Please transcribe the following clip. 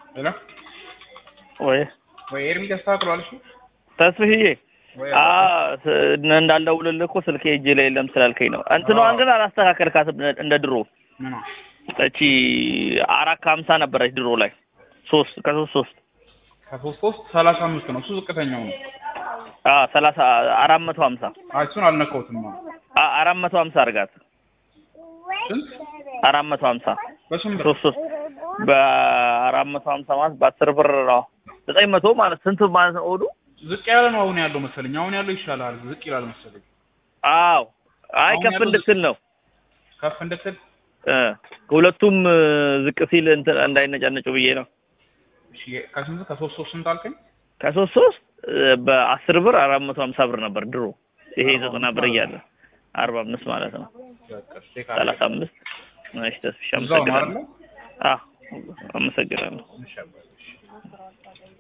ሄሎ ወይ ወይ ኤርሚ ተስተካክሏል። እሺ ተስፍዬ ወይ አ ስ- እንዳልደውልልህ እኮ ስልኬ እጄ ላይ የለም ስላልከኝ ነው። እንትኗን ግን አላስተካከልካትም እንደ ድሮ። ምኗ እቺ አራት ከሀምሳ ነበረች ድሮ ላይ ሶስት ከሶስት ሶስት ከሶስት ሶስት ሰላሳ አምስት ነው እሱ ዝቅተኛው ነው። አ ሰላሳ አራት መቶ ሀምሳ አይ እሱን አልነካሁትም ነው። አ አራት መቶ ሀምሳ አድርጋት ስንት አራት መቶ ሀምሳ በስንት ብር? ሶስት ሶስት በአራት መቶ ሀምሳ ማለት በአስር ብር ነው ዘጠኝ መቶ ማለት ስንት ማለት ነው ኦዱ ዝቅ ያለ ነው አሁን ያለው መሰለኝ። አሁን ያለው ይሻላል፣ ዝቅ ይላል መሰለኝ። አዎ አይ አሁን ከፍ ያለው እንድትል ነው ከፍ እንድትል እ ሁለቱም እ፣ ዝቅ ሲል እንትን እንዳይነጫነጩ ብዬ ነው እሺ፣ ከስንት ከሶስት ሶስት ስንት አልከኝ? ከሶስት ሶስት እ፣ በአስር ብር አራት መቶ ሀምሳ ብር ነበር ድሮ ይሄ አርባ ዘጠና አምስት ብር ማለት እያለ አርባ አምስት ማለት ነው በቃ እሺ፣ ቼክ ሰላሳ አድርግ። አምስት እሺ ተስፍሽ እዛው ነው አመሰግናለሁ አይደለ? አዎ አመሰግናለሁ እሺ፣ አባዬ፣ እሺ።